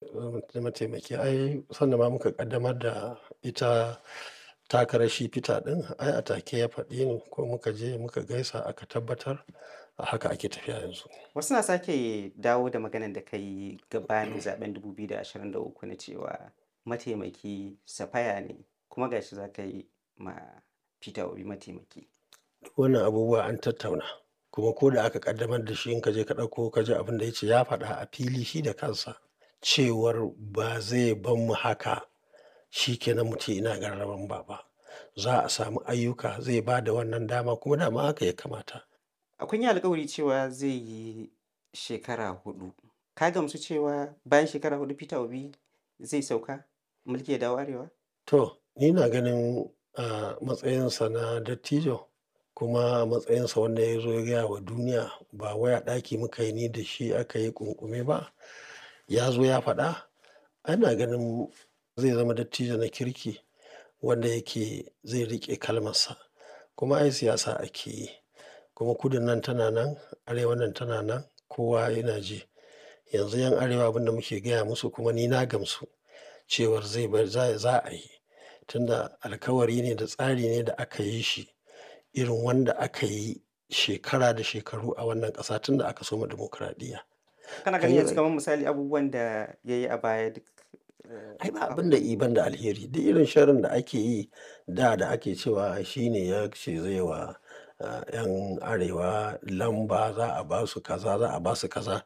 mataimaki ai sanda ma muka ƙaddamar da ita takarar shi Peter ɗin ai a take ya faɗi ni ko muka je muka gaisa aka tabbatar a haka ake tafiya yanzu. Wasu na sake dawo da maganar da ka yi gabanin zaɓen 2023 na cewa mataimaki Safaya ne kuma ga shi za ka yi ma Peter Obi mataimaki. Wannan abubuwa an tattauna kuma ko da aka ƙaddamar da shi in ka je ka ɗauko ka ji abin da ya ce ya faɗa a fili shi da kansa cewar ba zai bar mu haka shi ke nan mu ce ina gararan ba ba. Za a samu ayyuka zai ba da wannan dama kuma dama haka ya kamata. A kun yi alkawari cewa zai yi shekara huɗu. Ka gamsu cewa bayan shekara huɗu Peter Obi zai sauka mulki ya dawo Arewa? To, ni na ganin a matsayinsa na dattijo kuma a matsayinsa wanda ya zo ya gaya wa duniya ba wai a ɗaki muka yi ni da shi aka yi ƙunƙume ba. Ya zo ya faɗa. Ana ganin zai zama dattijo na kirki wanda yake zai riƙe kalmarsa. Kuma ai siyasa ake yi. Kuma kudun nan tana nan, arewan nan tana nan, kowa yana ji. Yanzu 'yan arewa abin da muke gaya musu kuma ni na gamsu cewar zai bar za za a yi. Tunda alkawari ne da tsari ne da aka yi shi irin wanda aka yi shekara da shekaru a wannan ƙasa tun da aka soma dimokuraɗiyya. Kana ganin yanzu kamar misali abubuwan da ya yi a baya duk Ai ba abin da i ban da alheri. Duk irin sharrin da ake yi da da ake cewa shi ne ya ce zai wa ah, 'yan arewa lamba za a ba su kaza za a ba su kaza.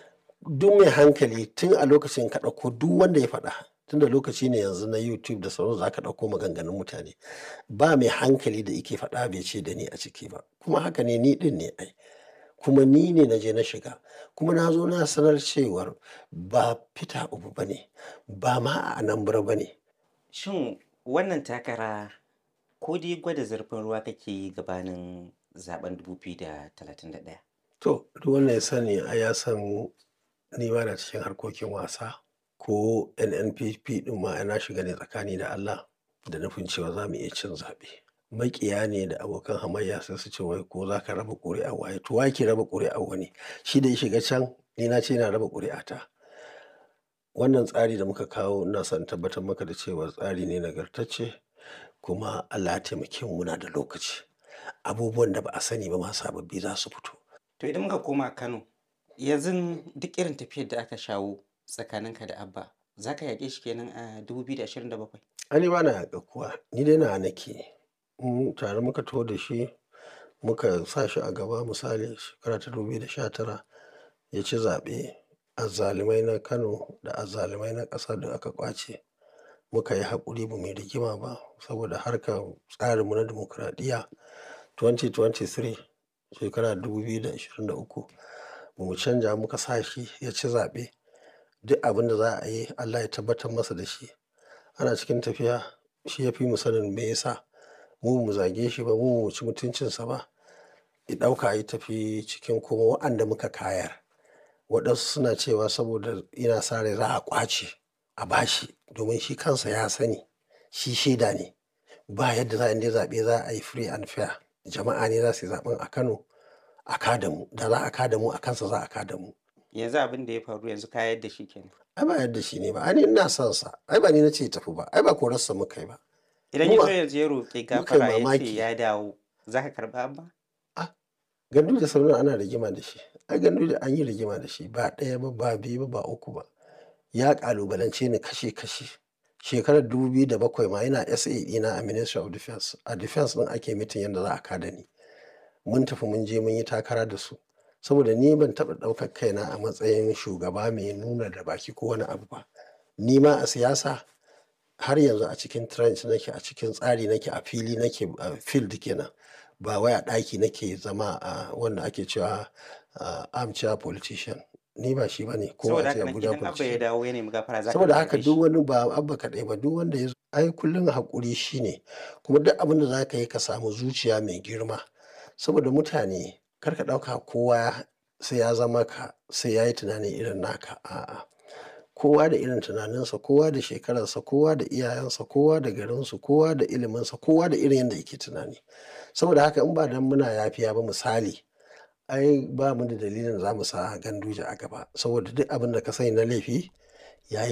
Duk mai hankali tun a lokacin ka ɗauko duk wanda ya faɗa tunda lokaci ne yanzu na YouTube da sauransu za ka ɗauko maganganun mutane. Ba mai hankali da yake faɗa bai ce da ni a ciki ba. Kuma haka ne ni ɗin ne ai. Kuma ni ne na je na shiga. Kuma na zo na sanar cewar ba Peter Obi ba ne, ba ma a Anambra ba ne. Shin wannan takara ko dai gwada zurfin ruwa kake yi gabanin zaɓen 2031? To, duk wanda ya sani ai ya san ni ba na cikin harkokin wasa ko NNPP ɗin ma ai na shiga ne tsakani da Allah da nufin cewa za mu iya cin zaɓe. Maƙiya ne da abokan hamayya sai su ce wai ko za ka raba ƙuri'ar waye. To wa yake raba ƙuri'ar wani? Shi da ya shiga can ni na ce ina raba ƙuri'ata. Wannan tsari da muka kawo ina son in tabbatar maka da cewa tsari ne nagartacce kuma Allah ya taimake mu muna da lokaci. Abubuwan da ba a sani ba ma sababbi za su fito. To idan muka koma Kano, yanzu duk irin tafiyar da aka shawo tsakaninka da Abba, za ka yaƙe shi kenan a 2027? Ai ni ba na yaƙar kowa, ni dai nawa nake. Mm, tare muka taho da shi muka sa shi a gaba misali shekara ta 2019 ya ci zaɓe. Azzalumai na Kano da azzalumai na ƙasa duk aka ƙwace. Muka yi haƙuri ba mu yi rigima ba saboda harkar tsarinmu na dimokuraɗiyya 2023 shekara 2023 ba mu canja muka sa shi ya ci zaɓe. Duk abin da za a yi Allah ya tabbatar masa da shi. Ana cikin tafiya shi ya fi mu sanin me ya sa. Mu ba mu zage shi ba, mu ba mu ci mutuncinsa ba. Ya ɗauka ya tafi cikin kuma wa'anda muka kayar. Waɗansu suna cewa saboda yana sa rai za a ƙwace a ba shi domin shi kansa ya sani shi shaida ne. Ba yadda za a yi zaɓe za a yi free and fair. Jama'a ne za su yi zaɓen a Kano a ka da mu. Da za a ka da mu a kansa za a ka da mu. Yanzu abin da ya faru yanzu ka yadda shi kenan. Ai ba yadda shi ne ba. Ai ni ina son sa. Ai ba ni na ce ya tafi ba. Ai ba korarsa muka yi ba. Idan Mu ya ba- zo yanzu ya roƙi muka yi gafara ya ce mamaki. ya dawo, za ka karɓa Abba? Ganduje sau nawa ana rigima da shi. Ai Ganduje an yi rigima da shi ba ɗaya ba, ba biyu ba, ba uku ba. Ya ƙalubalance ni kashe kashe. Shekarar 2007 ma yana SA ɗina a Ministry of Defence. A Defence ɗin ake mitin yadda za a ka da ni. Mun tafi mun je mun yi takara da su. Saboda ni ban taɓa ɗaukar kaina a matsayin shugaba mai nuna da baki ko wani abu ba. Ni ma a siyasa har yanzu a cikin trench nake, a cikin tsari nake, a fili nake, a field kenan. Ba wai a ɗaki nake zama a wanda ake cewa ah, armchair politician. Ni ba shi ba ne. Ko Saboda a ce haka nan Abuja idan Abba ya politician. dawo ya nemi gafara za ka Saboda haka karɓe duk shi. wani ba Abba kaɗai ba duk wanda ya zo. Ai kullum haƙuri shi ne. Kuma duk abin da za ka yi ka samu zuciya mai girma. Saboda mutane kar ka ɗauka kowa sai ya zama ka, sai ya yi tunani irin naka. A'a. Kowa da irin tunaninsa, kowa da shekararsa, kowa da iyayensa, kowa da garinsu, kowa da iliminsa, kowa da irin yadda yake tunani. Saboda haka in ba dan muna yafiya ba misali, ai ba mu da dalilin za mu sa Ganduje a gaba. Saboda duk abin da ka sani na laifi ya yi.